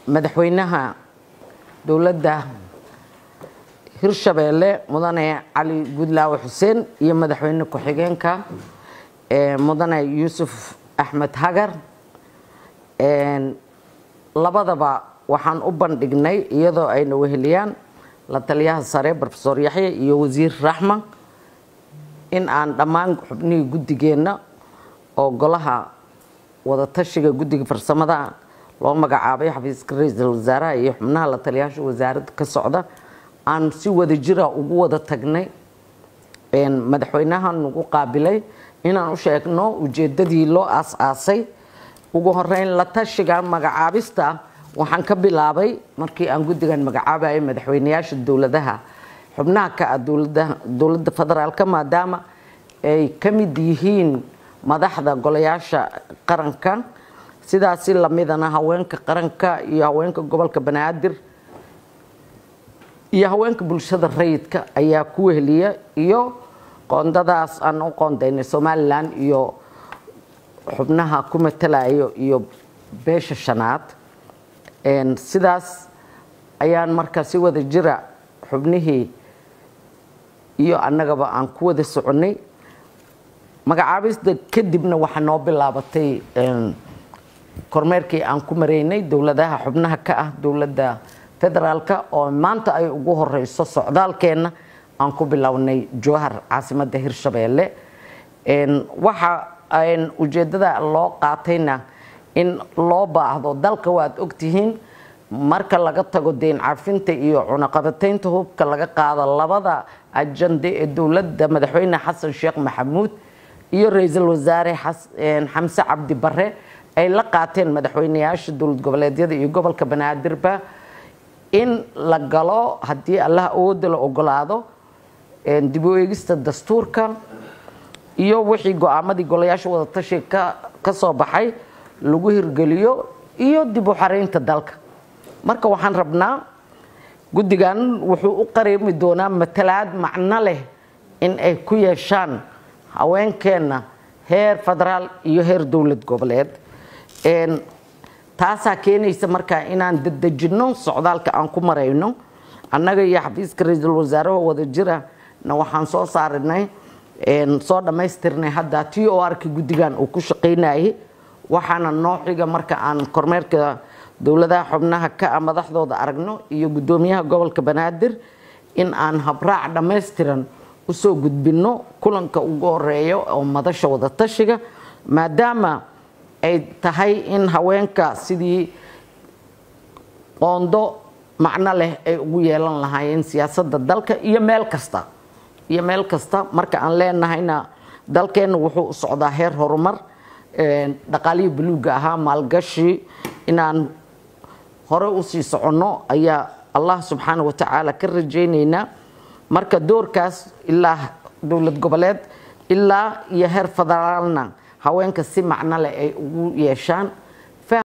madaxweynaha dowladda hirshabeelle mudane cali gudlaawe xuseen iyo madaxweyne ku-xigeenka mudane yuusuf axmed hagar labadaba waxaan u bandhignay iyadoo ayna weheliyaan la taliyaha sare rofesor yaxya iyo wasiir raxma in aan dhammaan xubnihii guddigeenna oo golaha wadatashiga guddiga farsamada loo magacaabay xafiiska ra-iisul wasaaraha iyo xubnaha la taliyaasha wasaaradda ka socda aan si wada jira ugu wada tagnay madaxweynaha nagu qaabilay inaan u sheegno ujeedadii loo aas-aasay ugu horeyn la tashiga magacaabista waxaan ka bilaabay markii aan guddigan magacaabayay madaxweyneyaasha dowladaha xubnaha ka ah dowladda federaalka maadaama ay ka mid yihiin madaxda golayaasha qaranka sidaasi lamidana haweenka qaranka iyo haweenka gobolka banaadir iyo haweenka bulshada rayidka ayaa ku weheliya iyo qoondadaas aan u qoondaynay somalilan iyo xubnaha ku matalayo iyo beesha shanaad sidaas ayaan markaa si wada jira xubnihii iyo annagaba aan ku wada soconay magacaabista kadibna waxaa noo bilaabatay kormeerkii aan ku maraynay dowladaha xubnaha ka ah dowladda federaalka oo maanta ay ugu horeyso socdaalkeenna aan ku bilownay jowhar caasimadda hirshabeelle waxa ujeedada loo qaatayna in loo baahdo dalka waad ogtihiin marka laga tago deyn cafinta iyo cunaqabataynta hubka laga qaado labada ajande ee dowladda madaxweyne xasan sheekh maxamuud iyo ra-iisul wasaare xamse cabdi bare ay la qaateen madaxweyneyaasha dowlad goboleedyada iyo gobolka banaadirba in la galo haddii allah awooda la ogolaado dib u eegista dastuurka iyo wixii go-aamadii golayaasha wadatashiga ka soo baxay lagu hirgeliyo iyo dib u xareynta dalka marka waxaan rabnaa guddigan wuxuu u qareemi doonaa matalaad macno leh in ay ku yeeshaan haweenkeenna heer federaal iyo heer dowlad goboleed taasaa keenaysa markaa inaan dadejinno socdaalka aan ku marayno annaga iyo xafiiska ra-iisul wasaaraha wada jira na waxaan soo saarinay soo dhammaystirnay hadda t o r-ka guddigan uu ku shaqaynayay waxaana noo xiga marka aan kormeerka dowladaha xubnaha ka ah madaxdooda aragno iyo guddoomiyaha gobolka banaadir in aan habraac dhammaystiran usoo gudbinno kulanka ugu horeeyo oo madasha wadatashiga maadaama ay tahay in haweenka sidii qoondo macno leh ay ugu yeelan lahaayeen siyaasadda dalka iyo meel kasta iyo meel kasta marka aan leenahayna dalkeenna wuxuu u socdaa heer horumar dhaqaalihii buluugga ahaa maalgashi inaan hore usii soconno ayaa allah subxaana wa tacaala ka rajaynaynaa marka doorkaas ilaa dowlad goboleed ilaa iyo heer federaalna haweenka si macno leh ay ugu yeeshaan